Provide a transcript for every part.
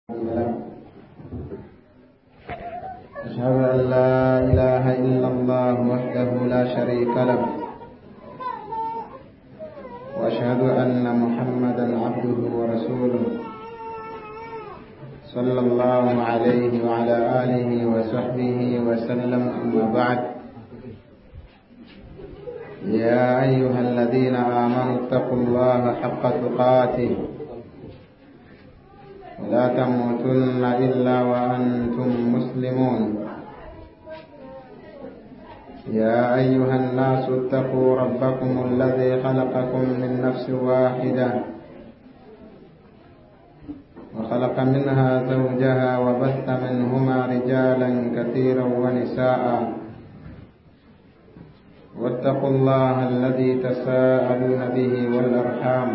أشهد أن لا إله إلا الله وحده لا شريك له وأشهد أن محمدا عبده ورسوله صلى الله عليه وعلى آله وصحبه وسلم أما بعد يا أيها الذين آمنوا اتقوا الله حق تقاته ولا تموتن إلا وأنتم مسلمون يا أيها الناس اتقوا ربكم الذي خلقكم من نفس واحدة وخلق منها زوجها وبث منهما رجالا كثيرا ونساء واتقوا الله الذي تساءلون به والأرحام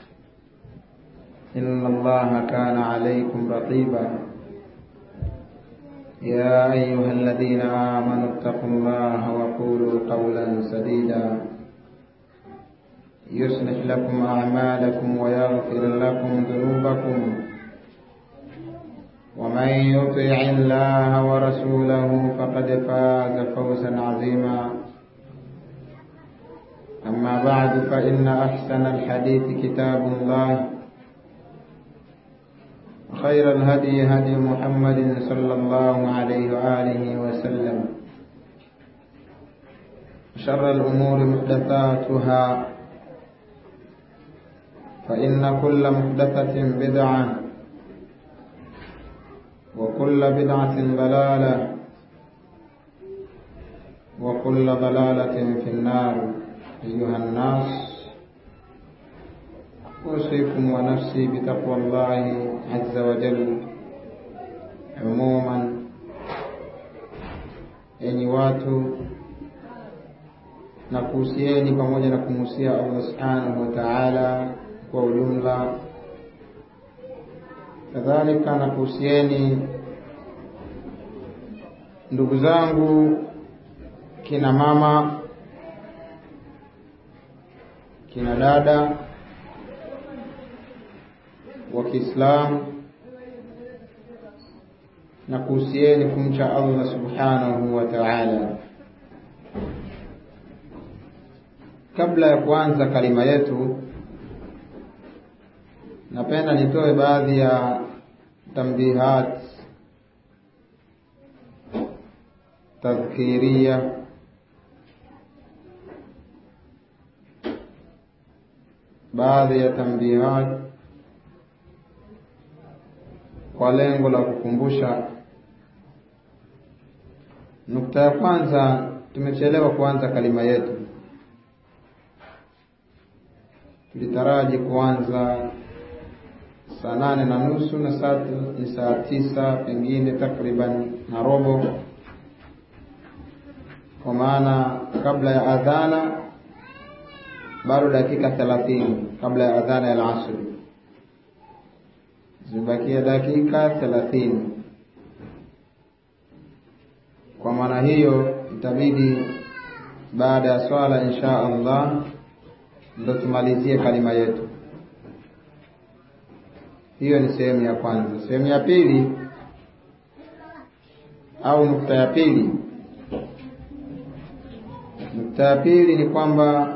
إن الله كان عليكم رقيبا يا أيها الذين آمنوا اتقوا الله وقولوا قولا سديدا يصلح لكم أعمالكم ويغفر لكم ذنوبكم ومن يطع الله ورسوله فقد فاز فوزا عظيما أما بعد فإن أحسن الحديث كتاب الله خير الهدي هدي محمد صلى الله عليه وآله وسلم شر الأمور محدثاتها فإن كل محدثة بدعة وكل بدعة ضلالة وكل ضلالة في النار أيها الناس أوصيكم ونفسي بتقوى الله عز وجل عموما enyi watu na kuhusieni pamoja na kumuhusia Allah subhanahu wa ta'ala kwa ujumla kadhalika na kuhusieni ndugu zangu kina mama kina dada wa Kiislamu na kuhusieni kumcha Allah subhanahu wa ta'ala. Kabla ya kuanza kalima yetu, napenda nitoe baadhi ya tambihat tadhkiria baadhi ya tambihat kwa lengo la kukumbusha. Nukta ya kwanza, tumechelewa kuanza kalima yetu. Tulitaraji kuanza saa nane na nusu na saa ni saa tisa pengine takriban na robo, kwa maana kabla ya adhana bado dakika thelathini kabla ya adhana ya alasri zimebakia dakika thelathini. Kwa maana hiyo itabidi baada ya swala insha Allah ndo tumalizie kalima yetu. Hiyo ni sehemu ya kwanza. Sehemu ya pili au nukta ya pili, nukta ya pili ni kwamba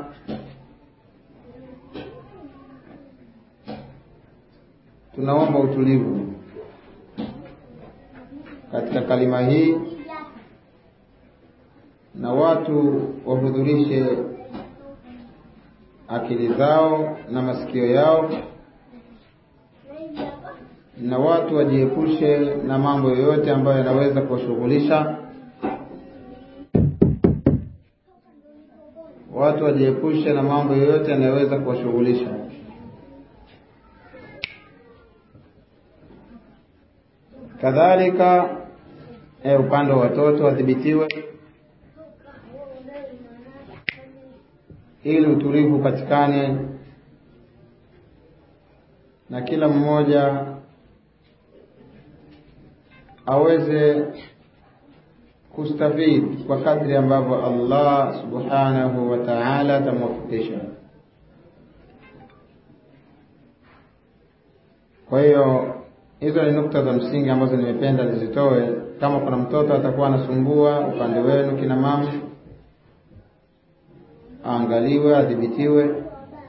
tunaomba utulivu katika kalima hii na watu wahudhurishe akili zao na masikio yao na watu wajiepushe na mambo yoyote ambayo yanaweza kuwashughulisha watu wajiepushe na mambo yoyote yanayoweza kuwashughulisha kadhalika eh, upande wa watoto wadhibitiwe ili utulivu upatikane na kila mmoja aweze kustafidi kwa kadri ambavyo Allah subhanahu wa ta'ala atamwafikisha. Kwa hiyo hizo ni nukta za msingi ambazo nimependa nizitoe. Kama kuna mtoto atakuwa anasumbua upande wenu kina mama, aangaliwe, adhibitiwe,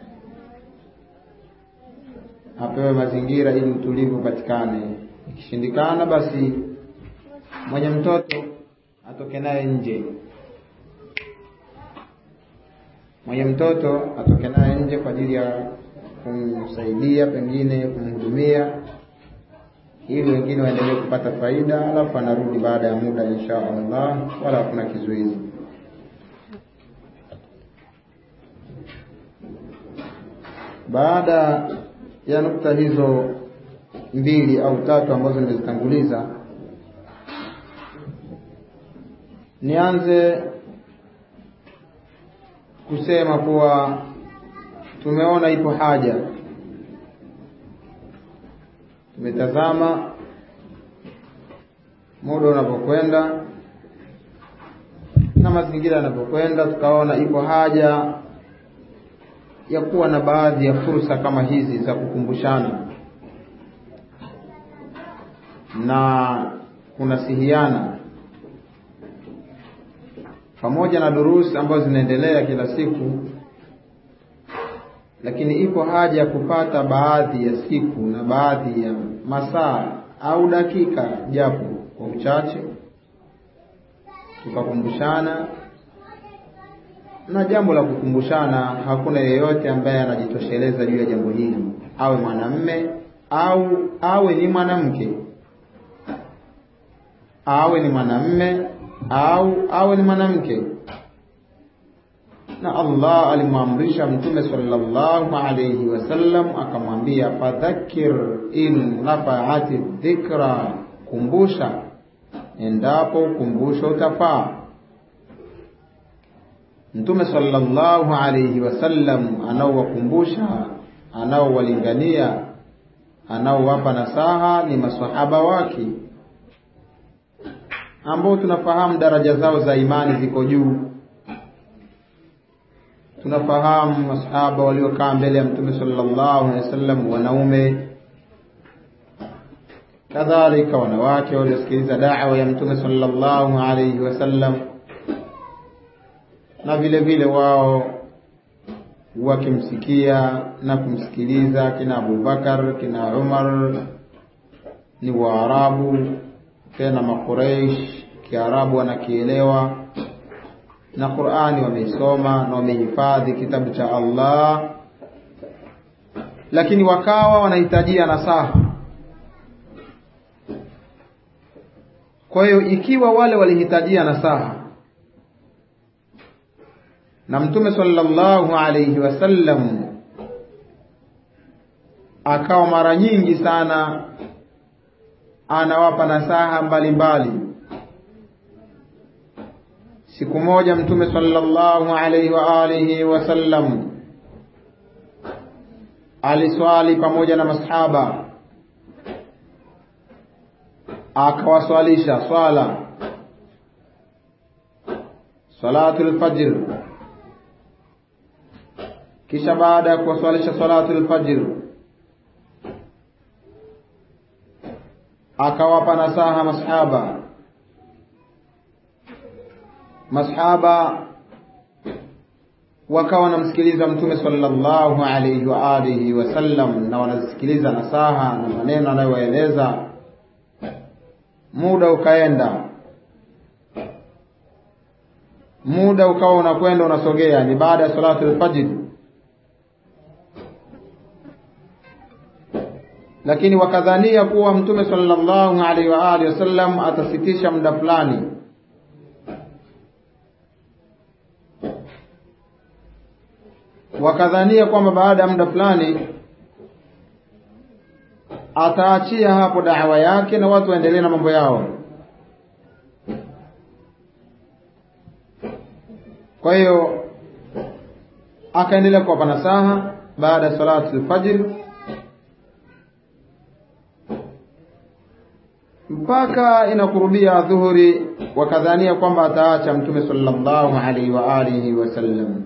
apewe mazingira ili utulivu upatikane. Ikishindikana, basi mwenye mtoto atoke naye nje, mwenye mtoto atoke naye nje kwa ajili ya kumsaidia, pengine kumhudumia ili wengine waendelee kupata faida, alafu anarudi baada ya muda insha Allah, wala hakuna kizuizi. Baada ya nukta hizo mbili au tatu ambazo nimezitanguliza, nianze kusema kuwa tumeona ipo haja tumetazama muda unapokwenda na mazingira yanapokwenda, tukaona ipo haja ya kuwa na baadhi ya fursa kama hizi za kukumbushana na kunasihiana, pamoja na durusi ambazo zinaendelea kila siku lakini ipo haja ya kupata baadhi ya siku na baadhi ya masaa au dakika japo kwa uchache, tukakumbushana. Na jambo la kukumbushana, hakuna yeyote ambaye anajitosheleza juu ya jambo hili, awe mwanamme au awe ni mwanamke, awe ni mwanamme au awe ni mwanamke na Allah alimwamrisha Mtume sallallahu alayhi wasallam akamwambia, fadhakkir in nafaati dhikra, kumbusha endapo ukumbusho utafaa. Mtume sallallahu alayhi wasallam anaowakumbusha, anaowalingania, anaowapa nasaha ni masahaba wake ambao tunafahamu daraja zao za imani ziko juu tunafahamu masahaba waliokaa mbele ya mtume sallallahu alaihi wasallam wanaume, kadhalika wanawake waliosikiliza da'wa ya mtume sallallahu alaihi wasallam, na vile vile wao wakimsikia na kumsikiliza kina Abubakar, kina Umar, ni Waarabu tena Makureish, Kiarabu wanakielewa na Qur'ani wameisoma na wamehifadhi kitabu cha Allah, lakini wakawa wanahitajia nasaha. Kwa hiyo ikiwa wale walihitajia nasaha na Mtume sallallahu alayhi wasallam akawa mara nyingi sana anawapa nasaha mbalimbali mbali. Siku moja Mtume sallallahu alayhi wa alihi wasallam aliswali pamoja na masahaba, akawaswalisha swala salatul fajr. Kisha baada ya kuwaswalisha salatul fajr, akawapa nasaha masahaba masahaba wakawa wanamsikiliza mtume sallallahu alayhi wa alihi wasallam, na wanasikiliza nasaha na maneno anayowaeleza. Muda ukaenda, muda ukawa unakwenda unasogea, ni baada ya salatu al-fajr, lakini wakadhania kuwa mtume sallallahu alayhi wa alihi wasallam atasitisha muda fulani wakadhania kwamba baada ya muda fulani ataachia hapo dawa yake na watu waendelee na mambo yao. Kwa hiyo akaendelea kuwapa nasaha baada ya salatu al-fajr mpaka inakurubia dhuhuri, wakadhania kwamba ataacha Mtume sallallahu alaihi wa alihi wasallam.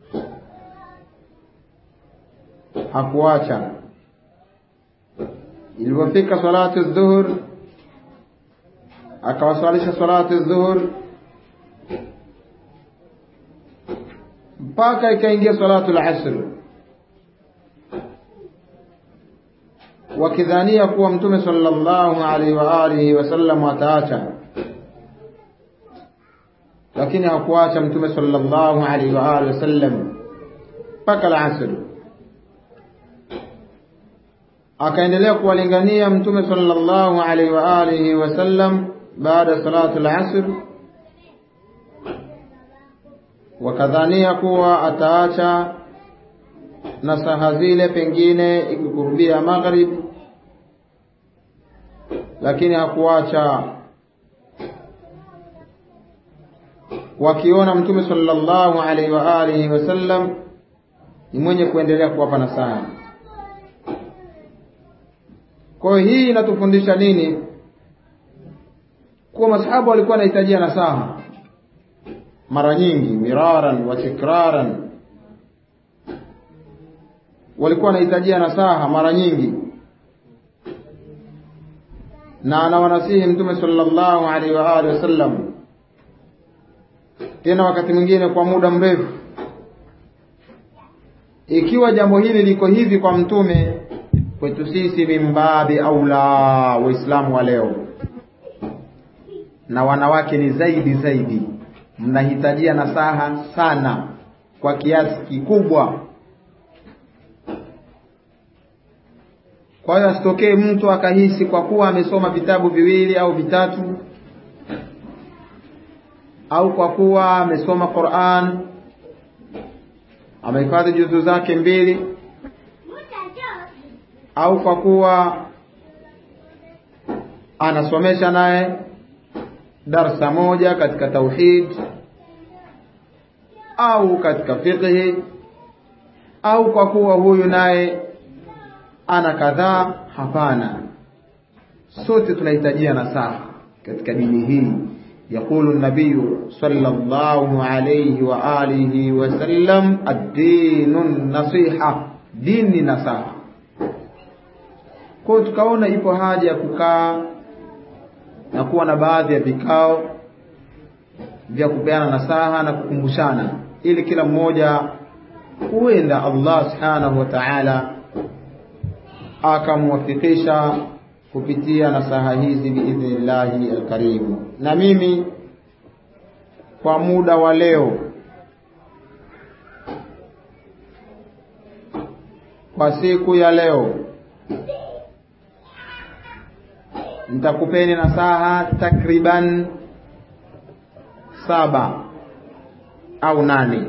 Hakuacha ilipofika salatu dhuhur akawaswalisha salatu dhuhur mpaka ikaingia salatu al-asr wakidhania kuwa mtume sallallahu alaihi wa alihi wasallam ataacha lakini hakuacha mtume sallallahu alaihi wa alihi wasallam mpaka al-asr akaendelea kuwalingania mtume sallallahu alaihi wa alihi wasallam baada salatu al-asr wakadhania kuwa ataacha nasaha zile pengine ikikurubia maghrib lakini hakuacha wakiona mtume sallallahu alaihi wa alihi wasallam ni mwenye kuendelea kuwapa nasaha kwa hiyo hii inatufundisha nini kuwa masahaba walikuwa wanahitajia nasaha mara nyingi miraran wa tikraran walikuwa wanahitajia nasaha mara nyingi na anawanasihi mtume sallallahu alaihi wa alihi wasallam tena wakati mwingine kwa muda mrefu ikiwa jambo hili liko hivi kwa mtume kwetu sisi mimbabi aula waislamu wa leo na wanawake ni zaidi zaidi mnahitajia nasaha sana kwa kiasi kikubwa kwa hiyo asitokee mtu akahisi kwa kuwa amesoma vitabu viwili au vitatu au kwa kuwa amesoma Qur'an amehifadhi juzu zake mbili au kwa kuwa anasomesha naye darsa moja katika tauhid au katika fiqhi au kwa kuwa huyu naye ana kadhaa hapana sote tunahitajia nasaha katika dini hii يقول النبي صلى الله عليه وآله وسلم الدين النصيحة دين نصيحة kwa tukaona ipo haja ya kukaa na kuwa na baadhi ya vikao vya kupeana nasaha na kukumbushana ili kila mmoja huenda Allah subhanahu wa ta'ala akamwafikisha kupitia nasaha hizi biidhnillahi alkarim. Na mimi kwa muda wa leo, kwa siku ya leo, nitakupeni nasaha takriban saba au nane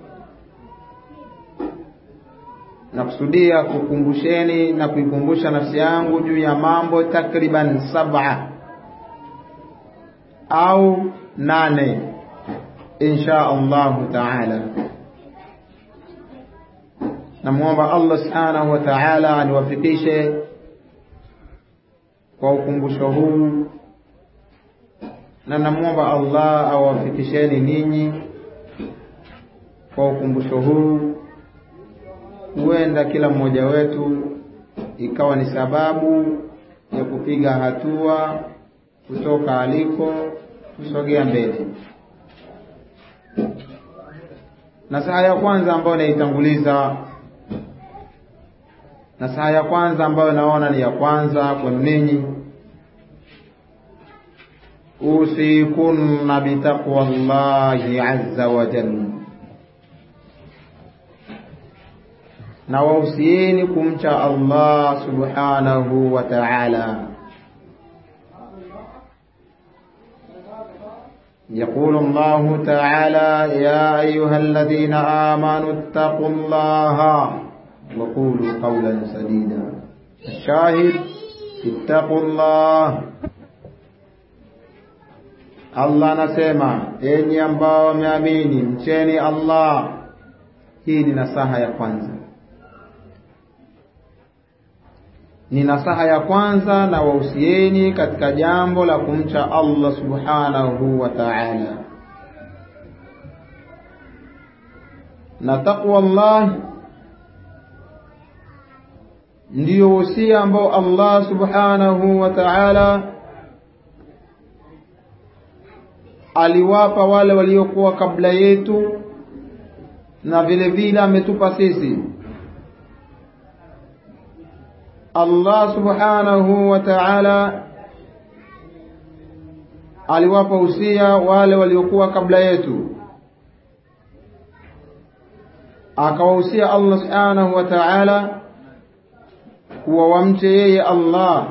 nakusudia kukumbusheni na kuikumbusha nafsi yangu juu ya mambo takriban saba au nane insha Allahu taala. Namwomba Allah subhanahu wa taala aniwafikishe kwa ukumbusho huu, na namwomba Allah awafikisheni ninyi kwa ukumbusho huu huenda kila mmoja wetu ikawa ni sababu ya kupiga hatua kutoka aliko kusogea mbele. Nasaha ya kwanza ambayo naitanguliza, nasaha ya kwanza ambayo naona ni ya kwanza kwenu ninyi, usikunna bitaqwa llahi azza wa jalla na wahusieni kumcha Allah subhanahu wa ta'ala. يقول الله تعالى يا أيها الذين آمنوا اتقوا الله وقولوا قولا سديدا الشاهد اتقوا الله Allah anasema enyi ambao wameamini mcheni Allah. Hii ni nasaha ya kwanza. ni nasaha ya kwanza na wahusieni katika jambo la kumcha Allah subhanahu wa ta'ala. Na taqwa Allah ndiyo usia ambao Allah subhanahu wa ta'ala aliwapa wale waliokuwa kabla yetu na vile vile ametupa sisi Allah subhanahu wa ta'ala aliwapa usia wale waliokuwa kabla yetu akawahusia Allah subhanahu wa ta'ala kuwa wamche yeye Allah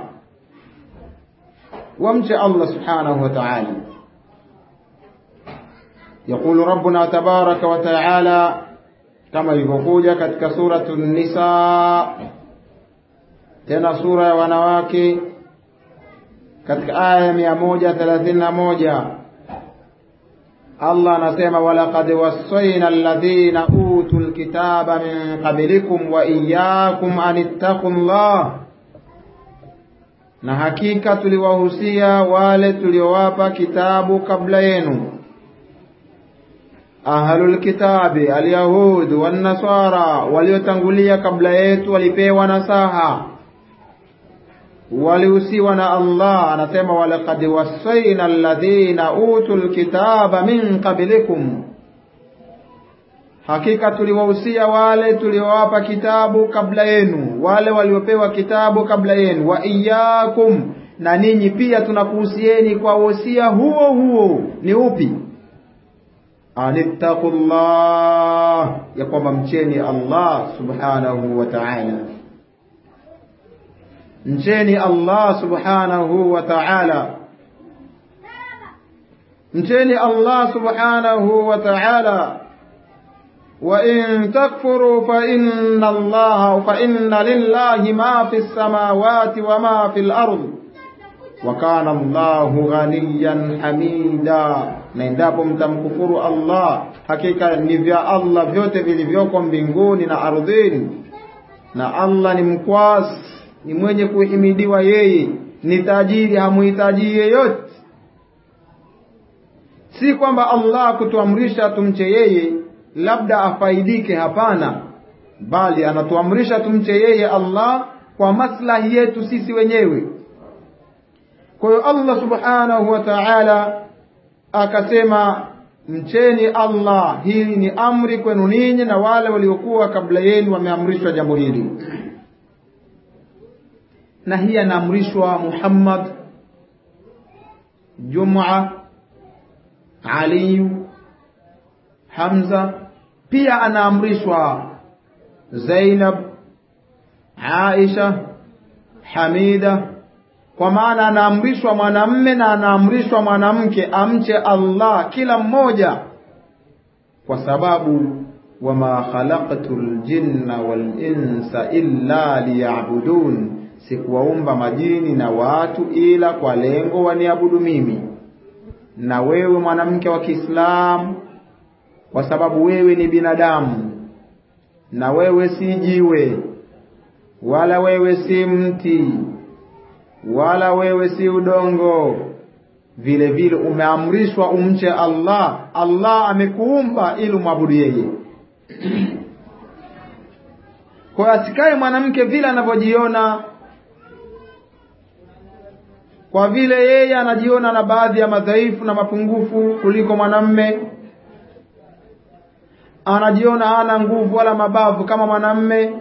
wamche Allah subhanahu wa ta'ala يقول ربنا تبارك وتعالى كما ilivyokuja katika suratul nisa tena sura ya wanawake katika aya ya mia moja thelathini na moja Allah anasema walaqad wassayna alladhina utul kitaba min qablikum wa iyyakum an ittaqullah, na hakika tuliwahusia wale tuliowapa kitabu kabla yenu ahlul kitabi alyahud wan nasara, waliotangulia kabla yetu walipewa nasaha walihusiwa na Allah anasema walaqad wasaina alladhina utul kitaba min qablikum, hakika tuliwahusia wale tuliowapa kitabu kabla yenu, wale waliopewa kitabu kabla yenu, wa iyyakum, na ninyi pia tunakuhusieni kwa wosia huo huo. Ni upi? anittaqullah, ya kwamba mcheni Allah subhanahu wa ta'ala mcheni Allah subhanahu wa ta'ala, mcheni Allah subhanahu wa ta'ala. Wa in takfuru fa inna Allah fa inna lillahi ma fi samawati wa ma fi al-ard wa kana Allahu ghaniyan hamida, na endapo mtamkufuru Allah, hakika ni vya Allah vyote vilivyoko mbinguni na ardhini, na Allah ni mkwasi ni mwenye kuhimidiwa yeye, ni tajiri, hamuhitaji yeyote. Si kwamba Allah kutuamrisha tumche yeye labda afaidike, hapana, bali anatuamrisha tumche yeye Allah kwa maslahi yetu sisi wenyewe. Kwa hiyo Allah subhanahu wa ta'ala akasema mcheni Allah. Hili ni amri kwenu ninyi na wale waliokuwa kabla yenu wameamrishwa jambo hili na hii anaamrishwa Muhammad, Jum'a, Ali, Hamza, pia anaamrishwa Zainab, Aisha, Hamida, kwa maana anaamrishwa mwanamme na anaamrishwa mwanamke amche Allah kila mmoja, kwa sababu wama khalaqtul jinna wal insa illa liya'budun sikuwaumba majini na watu ila kwa lengo waniabudu mimi. Na wewe mwanamke wa Kiislamu, kwa sababu wewe ni binadamu, na wewe si jiwe, wala wewe si mti, wala wewe si udongo, vile vile umeamrishwa umche Allah. Allah amekuumba ili umwabudu yeye. Kwa hiyo asikae mwanamke vile anavyojiona kwa vile yeye anajiona na baadhi ya madhaifu na mapungufu kuliko mwanamme, anajiona hana nguvu wala mabavu kama mwanamme,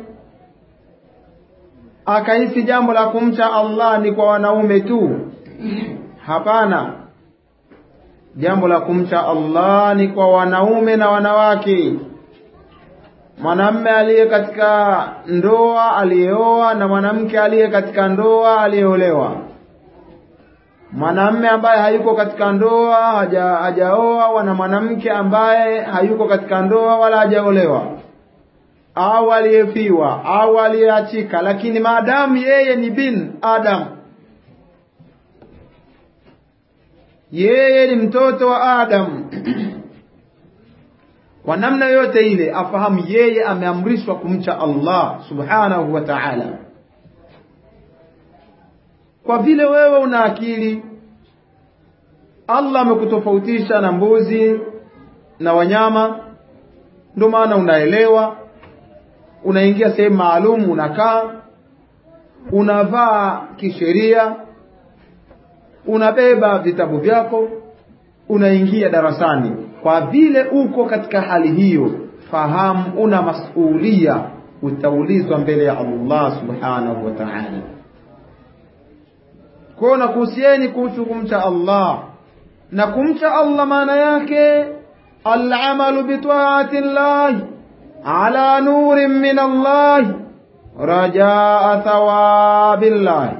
akahisi jambo la kumcha Allah ni kwa wanaume tu. Hapana, jambo la kumcha Allah ni kwa wanaume na wanawake. Mwanamme aliye katika ndoa aliyeoa na mwanamke aliye katika ndoa aliyeolewa mwanamme ambaye hayuko katika ndoa haja, hajaoa wana mwanamke ambaye hayuko katika ndoa wala hajaolewa au aliyefiwa au aliyeachika, lakini maadamu yeye ni bin Adam, yeye ni mtoto wa Adam kwa namna yote ile afahamu yeye ameamrishwa kumcha Allah subhanahu wa ta'ala kwa vile wewe una akili Allah amekutofautisha na mbuzi na wanyama ndio maana unaelewa unaingia sehemu maalum unakaa unavaa kisheria unabeba vitabu vyako unaingia darasani kwa vile uko katika hali hiyo fahamu una masulia utaulizwa mbele ya Allah subhanahu wa ta'ala kwa na kuhusieni kuhusu kumcha Allah na kumcha Allah maana yake al-amalu bi ta'ati Allah ala nurin min Allah rajaa thawabillah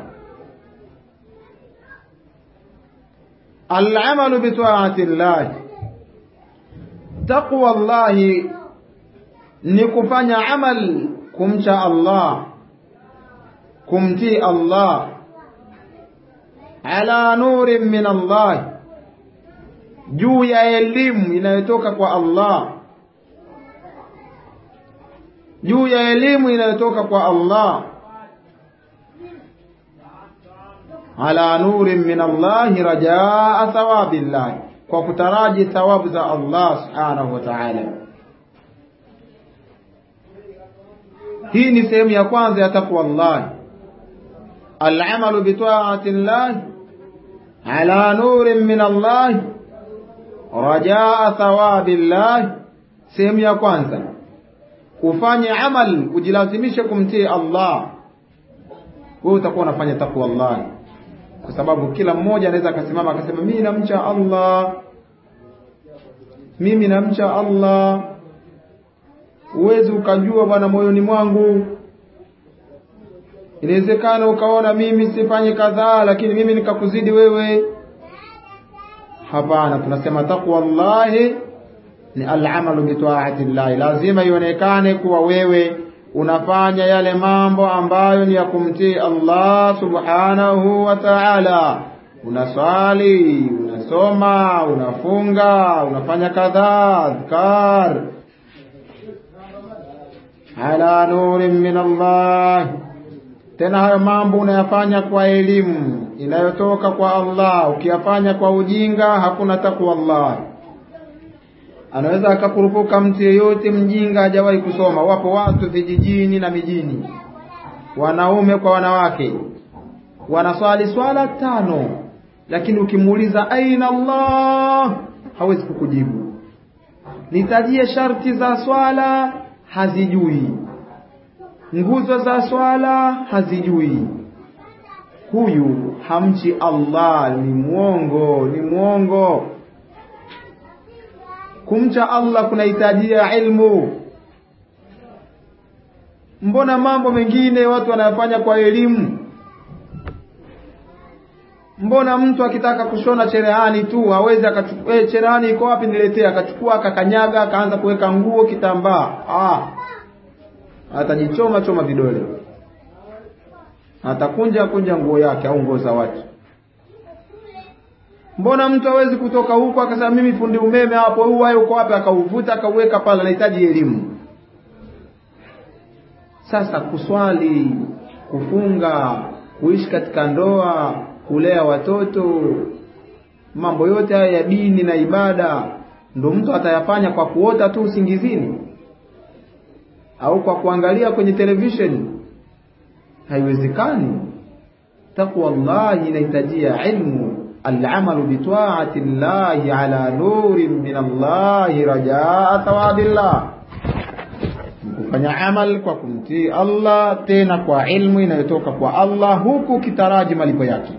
al-amalu bi ta'ati Allah taqwa Allah ni kufanya amal kumcha Allah kumtii Allah ala nurin min Allah juu ya elimu inayotoka kwa Allah juu ya elimu inayotoka kwa Allah ala nurin min Allah rajaa thawabillah kwa kutaraji thawabu za Allah subhanahu wa ta'ala hii ni sehemu ya kwanza ya takwa Allah العمل بطاعة الله على نور من الله رجاء ثواب الله sehemu ya kwanza ufanye amal ujilazimishe kumtii Allah wewe utakuwa unafanya takwa Allah kwa sababu kila mmoja anaweza akasimama akasema mimi namcha Allah mimi namcha Allah uwezi ukajua bwana moyoni mwangu inawezekana ukaona mimi sifanye kadhaa lakini mimi nikakuzidi wewe hapana tunasema takwa Allahi ni al-amalu bi ta'ati Allah lazima ionekane kuwa wewe unafanya yale mambo ambayo ni ya kumtii Allah subhanahu wa ta'ala unaswali unasoma unafunga unafanya kadhaa adhkar ala nurin min Allah tena hayo mambo unayafanya kwa elimu inayotoka kwa Allah ukiyafanya kwa ujinga hakuna takwa Allah anaweza akakurupuka mtu yeyote mjinga hajawahi kusoma wapo watu vijijini na mijini wanaume kwa wanawake wanaswali swala tano lakini ukimuuliza aina Allah hawezi kukujibu nitajie sharti za swala hazijui nguzo za swala hazijui huyu hamchi Allah ni mwongo ni mwongo kumcha Allah kunahitajia ilmu mbona mambo mengine watu wanayafanya kwa elimu mbona mtu akitaka kushona cherehani tu hawezi akachukua eh, cherehani iko wapi niletee akachukua akakanyaga akaanza kuweka nguo kitambaa ah atajichoma choma vidole atakunja kunja nguo yake au nguo za watu mbona mtu hawezi kutoka huko akasema mimi fundi umeme hapo huu wayo uko wapi akauvuta akauweka pale anahitaji elimu sasa kuswali kufunga kuishi katika ndoa kulea watoto mambo yote haya ya dini na ibada ndo mtu atayafanya kwa kuota tu usingizini au kwa kuangalia kwenye television haiwezekani takwa Allah inahitajia ilmu العمل بطاعة الله على نور من الله رجاء ثواب الله kufanya amal kwa kumtii Allah tena kwa ilmu inayotoka kwa Allah huku kitaraji malipo yake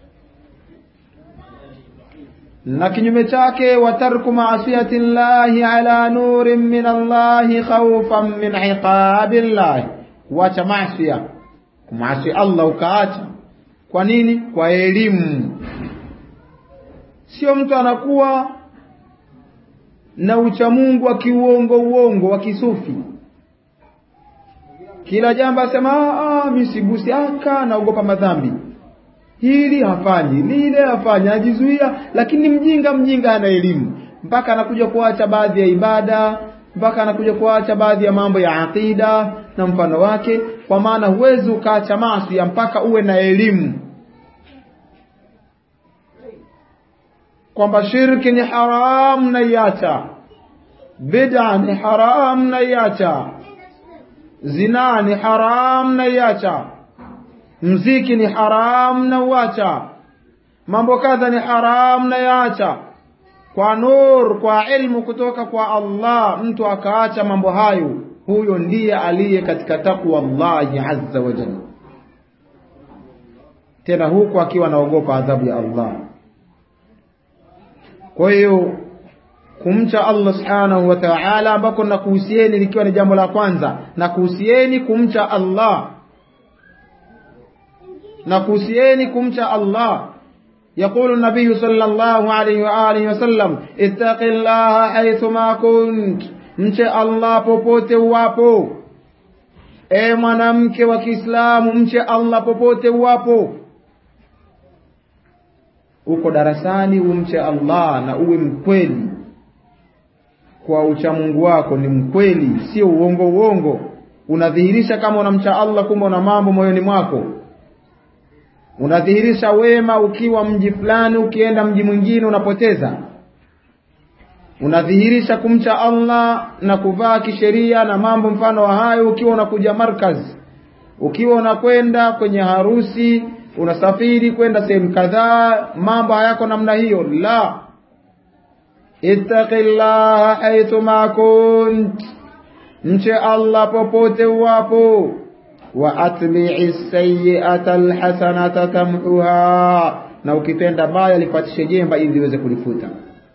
na kinyume chake watarku maasiyati llahi ala nurin min Allahi khawfan min iqabi llahi kuacha maasiya kumaasi Allah ukaacha kwa nini kwa elimu sio mtu anakuwa na uchamungu wa kiuongo uongo wa kisufi kila jambo asema ah mimi sigusi aka naogopa madhambi hili hafanyi lile hafanyi anajizuia lakini mjinga mjinga ana elimu mpaka anakuja kuacha baadhi ya ibada mpaka anakuja kuacha baadhi ya mambo ya aqida na mfano wake kwa maana huwezi ukaacha maasi mpaka uwe na elimu kwamba shirki ni haram na iacha bid'a ni haram na iacha zina ni haram na iacha mziki ni haram na uacha mambo kadha ni haram na yaacha kwa nur kwa ilmu kutoka kwa Allah mtu akaacha mambo hayo huyo ndiye aliye katika takwa Allahi azza wa jalla tena huku akiwa anaogopa adhabu ya Allah kwa hiyo kumcha Allah subhanahu wa ta'ala ambako nakuhusieni likiwa ni jambo la kwanza nakuhusieni kumcha Allah nakuhusieni kumcha Allah يقول النبي صلى الله عليه وآله وسلم اتق الله حيثما كنت mche Allah popote uwapo e mwanamke wa Kiislamu mche Allah popote uwapo uko darasani umche Allah na uwe mkweli kwa uchamungu wako ni mkweli sio uongo uongo unadhihirisha kama unamcha Allah kumbe una mambo moyoni mwako unadhihirisha wema ukiwa mji fulani ukienda mji mwingine unapoteza unadhihirisha kumcha Allah na kuvaa kisheria na mambo mfano wa hayo ukiwa unakuja markaz ukiwa unakwenda kwenye harusi unasafiri kwenda sehemu kadhaa mambo hayako namna hiyo la ittaqillaha haythuma kunt mche Allah popote uwapo wa atbi'i sayyi'ata alhasanata tamhuha na ukitenda baya lipatishe jemba ili liweze kulifuta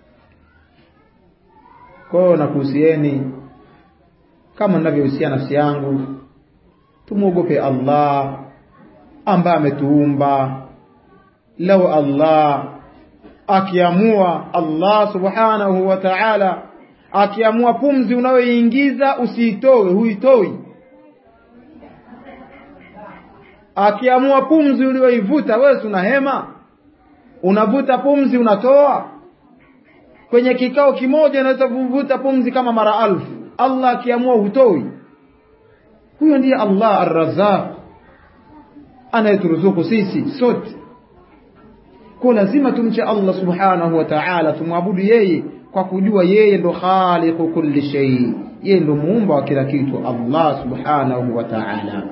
kwao nakuhusieni kama ninavyohusia nafsi yangu tumwogope Allah ambaye ametuumba lau Allah akiamua Allah subhanahu wa ta'ala akiamua pumzi unayoingiza usiitoe huitoi akiamua pumzi uliyoivuta wewe una hema unavuta pumzi unatoa kwenye kikao kimoja unaweza kuvuta pumzi kama mara alfu Allah akiamua hutoi huyo ndiye Allah ar-Razzaq anayeturuzuku sisi sote kwa lazima tumche Allah subhanahu wa ta'ala tumwabudu yeye kwa kujua yeye ndo khaliqu kulli shay yeye ndo muumba wa kila kitu Allah subhanahu wa ta'ala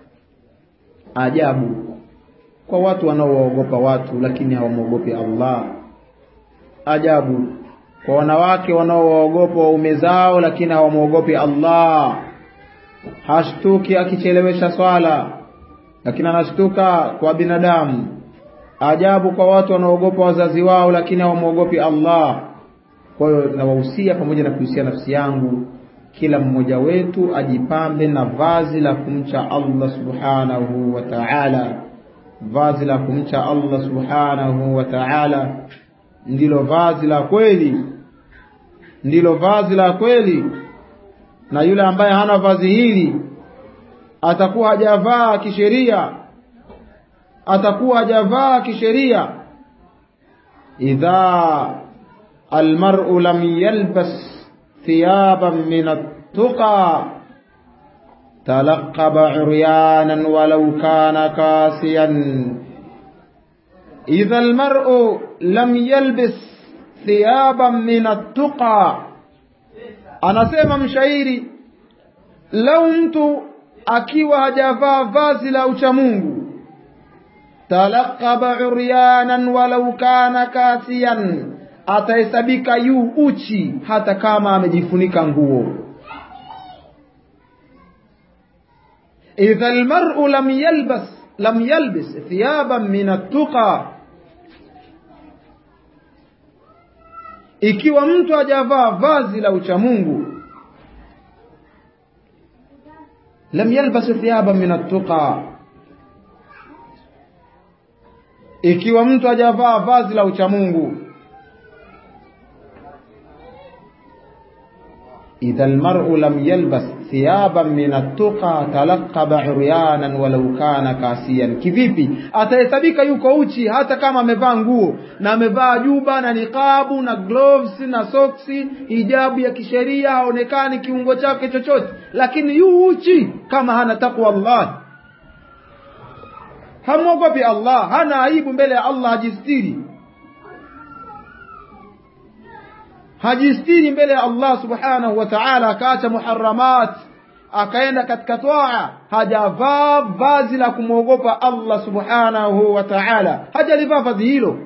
ajabu kwa watu wanaoogopa watu lakini hawamwogopi Allah ajabu kwa wanawake wanaoogopa waume zao lakini hawamwogopi Allah hashtuki akichelewesha swala lakini anashtuka kwa binadamu ajabu kwa watu wanaogopa wazazi wao lakini hawamwogopi Allah kwa hiyo nawahusia pamoja na kuhusia nafsi yangu kila mmoja wetu ajipambe na vazi la kumcha Allah subhanahu wa ta'ala vazi la kumcha Allah subhanahu wa ta'ala ndilo vazi la kweli ndilo vazi la kweli na yule ambaye hana vazi hili atakuwa hajavaa kisheria atakuwa hajavaa kisheria idha almar'u lam yalbas thiyaban min at-tuqa تلقب عريانا ولو كان كاسيا إذا المرء لم يلبس ثيابا من التقى anasema mshairi lau mtu akiwa hajavaa vazi la uchamungu talaqaba uryanan walau kana kasiyan atahesabika yu uchi hata kama amejifunika nguo idha almar'u lam yalbas lam yalbis thiyaban min at-tuqa ikiwa mtu hajavaa vazi la uchamungu lam yalbas thiyaban min at-tuqa ikiwa mtu hajavaa vazi la uchamungu idha almar'u lam yalbas thiyaban min at-tuqa talaqaba uryanan walau kana kasiyan kivipi atahesabika yuko uchi hata kama amevaa nguo na amevaa juba na niqabu na gloves na soksi hijabu ya kisheria haonekani kiungo chake chochote lakini yu uchi kama hana takwa Allah hamwogopi Allah hana aibu mbele ya Allah hajistiri hajistiri mbele ya Allah subhanahu wa ta'ala akaacha muharramat akaenda katika toa hajavaa vazi la kumwogopa Allah subhanahu wa ta'ala hajalivaa vazi hilo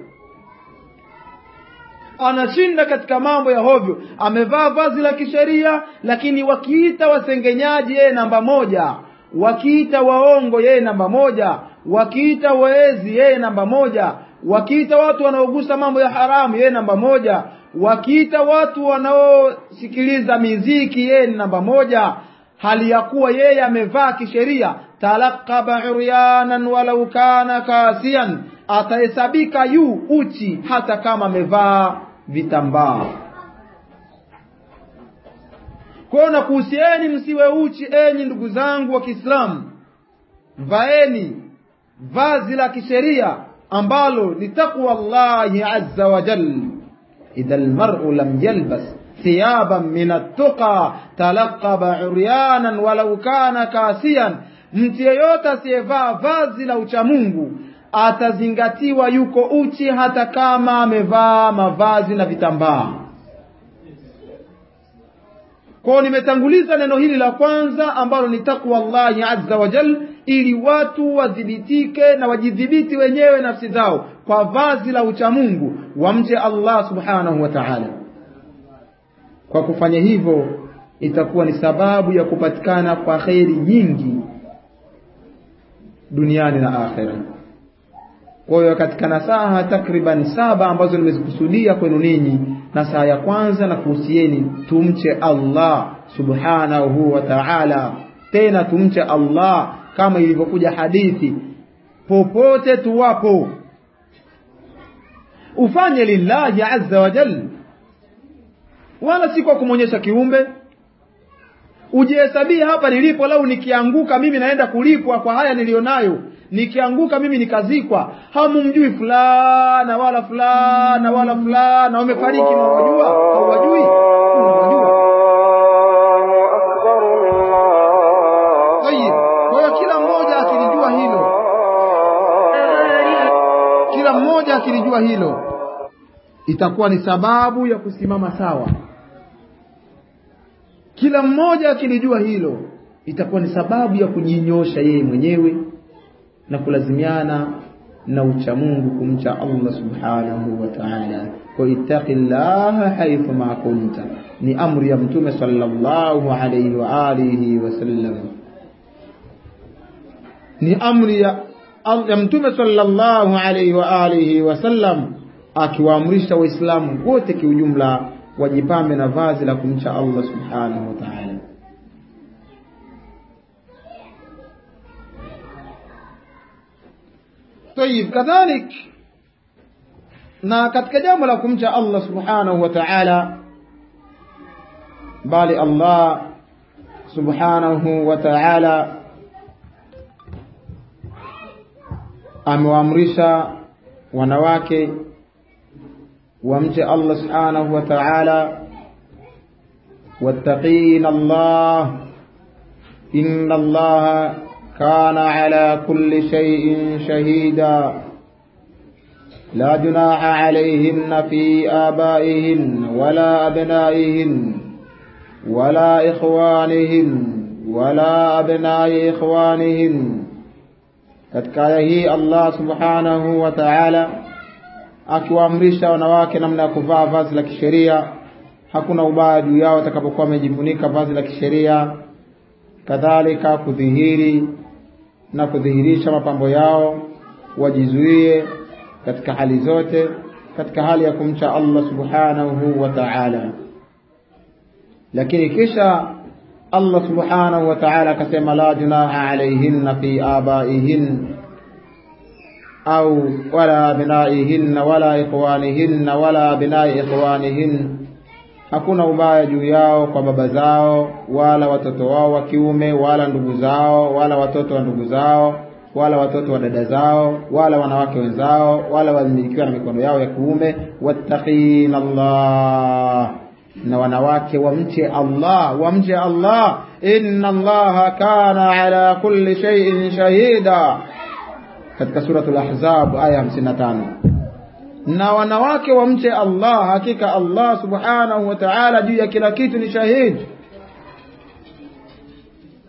anashinda katika mambo ya hovyo amevaa vazi la kisheria lakini wakiita wasengenyaji yeye namba moja wakiita waongo yeye namba moja wakiita waezi yeye namba moja wakiita watu wanaogusa mambo ya haramu yeye namba moja wakiita watu wanaosikiliza miziki yeye ni namba moja hali ya kuwa yeye amevaa kisheria talaqaba uryanan walau kana kasian atahesabika yu uchi hata kama amevaa vitambaa kwayo na kuhusieni msiwe uchi enyi ndugu zangu wa kiislamu vaeni vazi la kisheria ambalo ni taqwa llahi azza wa jal idha almar'u lam yalbas thiyaban min attuqa talaqaba uryanan walau kana kasiyan mtu yeyote asiyevaa vazi la uchamungu atazingatiwa yuko uchi hata kama amevaa mavazi na vitambaa kwao nimetanguliza neno hili la kwanza ambalo ni takwa llahi azza wa jal ili watu wadhibitike na wajidhibiti wenyewe nafsi zao kwa vazi la uchamungu wamche allah subhanahu wa taala kwa kufanya hivyo itakuwa ni sababu ya kupatikana kwa kheri nyingi duniani na akhera kwa hiyo katika nasaha takriban saba ambazo nimezikusudia kwenu ninyi nasaha ya kwanza na kuhusieni tumche allah subhanahu wa taala tena tumche allah kama ilivyokuja hadithi popote tuwapo ufanye lillahi azza wa jal wala si kwa kumwonyesha kiumbe ujihesabie hapa nilipo lau nikianguka mimi naenda kulipwa kwa haya niliyonayo nikianguka mimi nikazikwa hamumjui fulana wala fulana wala fulana wamefariki mwawajua hauwajui unawajua tayib kwa hiyo kila mmoja akilijua hilo kila mmoja akilijua hilo itakuwa ni sababu ya kusimama sawa kila mmoja akilijua hilo itakuwa ni sababu ya kujinyosha yeye mwenyewe na kulazimiana na uchamungu kumcha Allah subhanahu wa ta'ala kwa ittaqillaha haythu ma kunta ni amri ya mtume sallallahu alayhi wa alihi wasallam ni amri ya ya mtume sallallahu alayhi wa alihi wasallam akiwaamrisha waislamu wote kiujumla wajipambe na vazi la kumcha Allah subhanahu wa ta'ala طيب كذلك na katika jambo la kumcha Allah subhanahu wa ta'ala bali Allah subhanahu wa ta'ala amewaamrisha wanawake wamche Allah subhanahu wa ta'ala wattaqina Allah inna Allah كان على كل شيء شهيدا لا جناح عليهن في آبائهن ولا أبنائهن ولا إخوانهن ولا أبناء إخوانهن katika aya hii Allah subhanahu wa ta'ala akiwaamrisha wanawake namna ya kuvaa vazi la kisheria hakuna ubaya juu yao watakapokuwa wamejifunika vazi la kisheria kadhalika kudhihiri na kudhihirisha mapambo yao wajizuie katika hali zote katika hali ya kumcha Allah subhanahu wa ta'ala lakini kisha Allah subhanahu wa ta'ala akasema la junaha alayhinna fi abaihin au wala abnaihin wala ikhwanihin wala abnai ikhwanihin hakuna ubaya juu yao kwa baba zao wala watoto wao wa kiume wala ndugu zao wala watoto wa ndugu zao wala watoto wa dada zao wala wanawake wenzao wala walimilikiwa na mikono yao ya kuume wattaqina Allah na wanawake wamche Allah wamche Allah inna Allah kana ala kulli shay'in shahida katika suratul ahzab aya 55 na wanawake wamche Allah hakika Allah subhanahu wa ta'ala juu ya kila kitu ni shahidi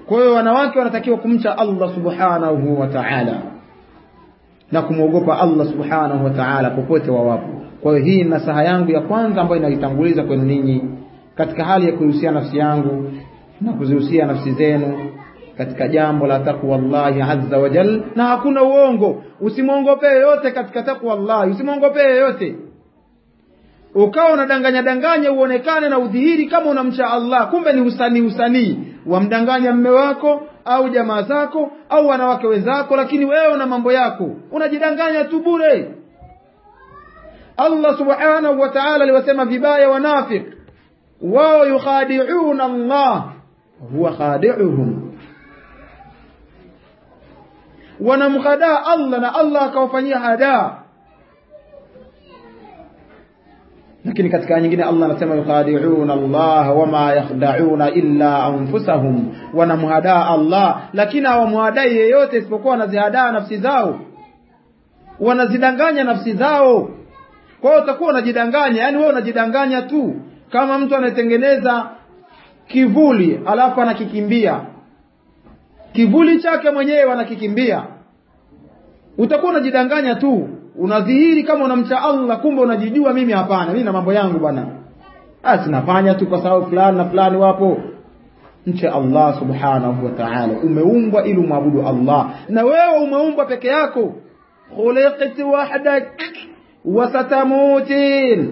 kwa hiyo wanawake wanatakiwa kumcha Allah subhanahu wa ta'ala na kumwogopa Allah subhanahu wa ta'ala popote wawapo kwa hiyo hii nasaha yangu ya kwanza ambayo inaitanguliza kwenu ninyi katika hali ya kuihusia nafsi yangu na kuzihusia nafsi zenu katika jambo la takwa Allahi azza wa jal na hakuna uongo usimwongope yoyote katika takwa Allah usimwongope yoyote ukawa unadanganya danganya uonekane na udhihiri kama unamcha Allah kumbe ni usanii usanii wamdanganya mme wako au jamaa zako au wanawake wenzako lakini wewe una mambo yako unajidanganya tu bure Allah subhanahu wa ta'ala aliwasema vibaya wanafik wao yukhadi'una Allah huwa khadi'uhum wanamkhadaa Allah na Allah akawafanyia hadaa lakini katika nyingine Allah anasema yukhadi'una Allah wama yakhda'una illa anfusahum wanamhadaa Allah lakini hawamhadai yeyote isipokuwa wanazihadaa nafsi zao wanazidanganya nafsi zao kwa hiyo utakuwa unajidanganya yani wewe unajidanganya tu kama mtu anatengeneza kivuli alafu anakikimbia kivuli chake mwenyewe anakikimbia utakuwa unajidanganya tu unadhihiri kama unamcha Allah kumbe unajijua mimi hapana mimi na mambo yangu bwana basi nafanya tu kwa sababu fulani na fulani wapo mche Allah subhanahu wa ta'ala umeumbwa ili umwabudu Allah na wewe umeumbwa peke yako khuliqti wahdak wa satamutin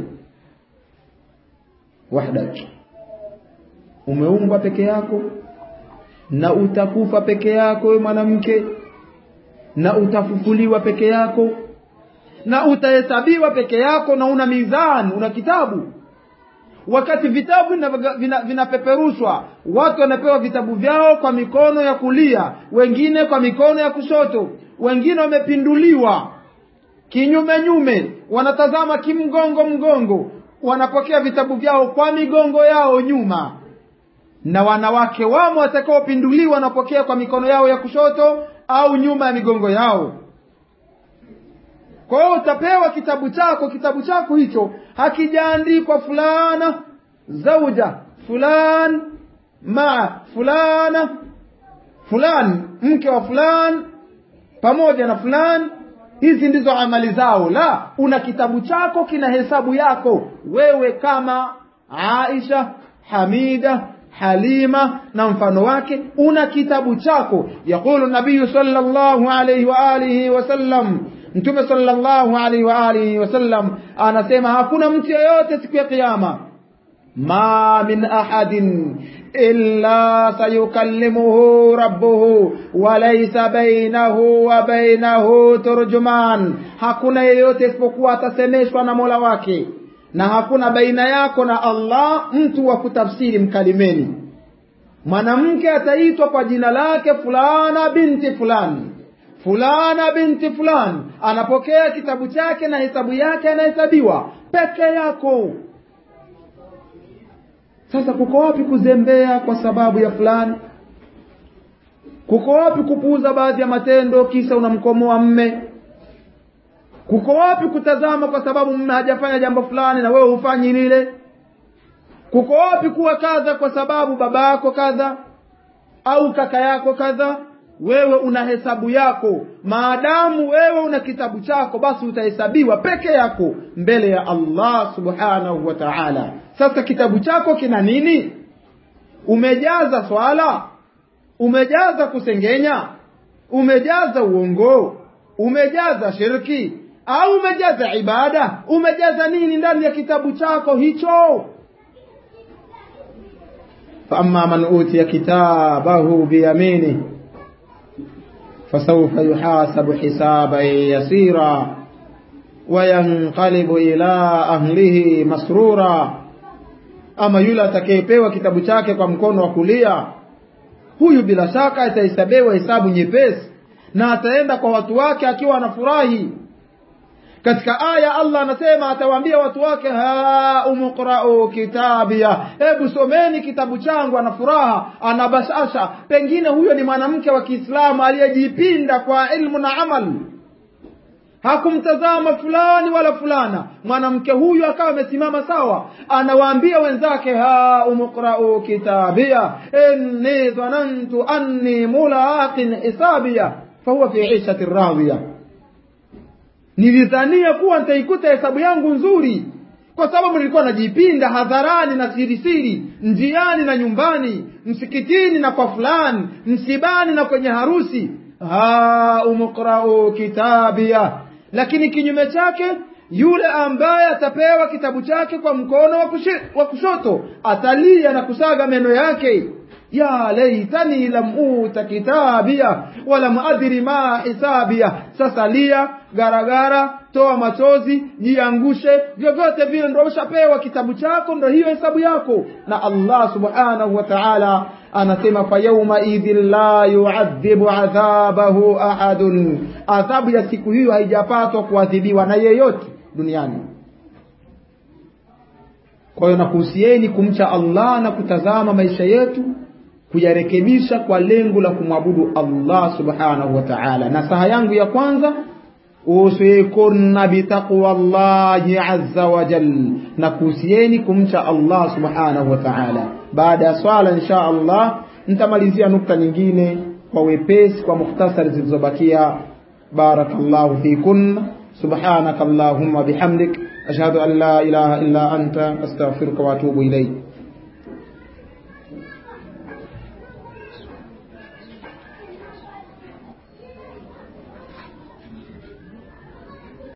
wahdak umeumbwa peke yako na utakufa peke yako wewe mwanamke na utafufuliwa peke yako na utahesabiwa peke yako na una mizani una kitabu wakati vitabu vinapeperushwa vina watu wanapewa vitabu vyao kwa mikono ya kulia wengine kwa mikono ya kushoto wengine wamepinduliwa kinyume nyume wanatazama kimgongo mgongo wanapokea vitabu vyao kwa migongo yao nyuma na wanawake wamo watakaopinduliwa wanapokea kwa mikono yao ya kushoto au nyuma ya migongo yao kwa hiyo utapewa kitabu chako kitabu chako hicho hakijaandikwa fulana zauja fulan maa fulana fulan mke wa fulan pamoja na fulan hizi ndizo amali zao la una kitabu chako kina hesabu yako wewe kama Aisha Hamida Halima na mfano wake una kitabu chako yaqulu nabii sallallahu alayhi wa alihi wasallam mtume sallallahu alaihi wa alihi wasallam anasema hakuna mtu yeyote siku ya kiyama ma min ahadin illa sayukallimuhu rabbuhu wa laysa bainahu wa bainahu turjuman hakuna yeyote isipokuwa atasemeshwa na Mola wake na hakuna baina yako na Allah mtu wa kutafsiri mkalimeni mwanamke ataitwa kwa jina lake fulana binti fulani fulana binti fulani anapokea kitabu chake na hesabu yake anahesabiwa peke yako sasa kuko wapi kuzembea kwa sababu ya fulani kuko wapi kupuuza baadhi ya matendo kisa unamkomoa mme kuko wapi kutazama kwa sababu mme hajafanya jambo fulani na wewe hufanyi lile kuko wapi kuwa kadha kwa sababu baba yako kadha au kaka yako kadha wewe una hesabu yako maadamu wewe una kitabu chako basi utahesabiwa peke yako mbele ya Allah subhanahu wa ta'ala sasa kitabu chako kina nini umejaza swala umejaza kusengenya umejaza uongo umejaza shirki au umejaza ibada umejaza nini ndani ya kitabu chako hicho فأما من أوتي كتابه بيمينه فسوف يحاسب حسابا يسيرا وينقلب إلى أهله مسرورا ama yule atakayepewa kitabu chake kwa mkono wa kulia huyu bila shaka atahesabiwa hesabu nyepesi na ataenda kwa watu wake akiwa anafurahi katika aya Allah anasema atawaambia watu wake ha umqra'u kitabia hebu someni kitabu changu ana furaha ana bashasha pengine huyo ni mwanamke wa Kiislamu aliyejipinda kwa ilmu na amal hakumtazama fulani wala fulana mwanamke huyu akawa amesimama sawa anawaambia wenzake ha umqra'u kitabia inni dhanantu anni mulaqin hisabia fahuwa fi 'ishati radhiya nilidhania kuwa nitaikuta hesabu yangu nzuri kwa sababu nilikuwa najipinda hadharani na sirisiri njiani na nyumbani msikitini na kwa fulani msibani na kwenye harusi ha umqra'u kitabia lakini kinyume chake yule ambaye atapewa kitabu chake kwa mkono wa kushoto atalia na kusaga meno yake ya laitani lam uta kitabia walam adri ma hisabia sasa lia garagara toa machozi jiangushe vyovyote vile ndo ushapewa kitabu chako ndo hiyo hesabu yako na Allah subhanahu wa ta'ala anasema fa yawma idhin la yu'adhibu adhabahu ahadun adhabu ya siku hiyo haijapatwa kuadhibiwa na yeyote duniani kwa hiyo nakuhusieni kumcha Allah na kutazama maisha yetu kuyarekebisha kwa lengo la kumwabudu Allah subhanahu wa ta'ala nasaha yangu ya kwanza usikunna bitaqwallahi azza wa jal na kuhusieni kumcha Allah subhanahu wa ta'ala baada ya swala insha Allah nitamalizia nukta nyingine kwa wepesi kwa mukhtasari zilizobakia barakallahu fikun subhanaka allahumma bihamdik ashhadu an la ilaha illa anta astaghfiruka wa atubu ilayk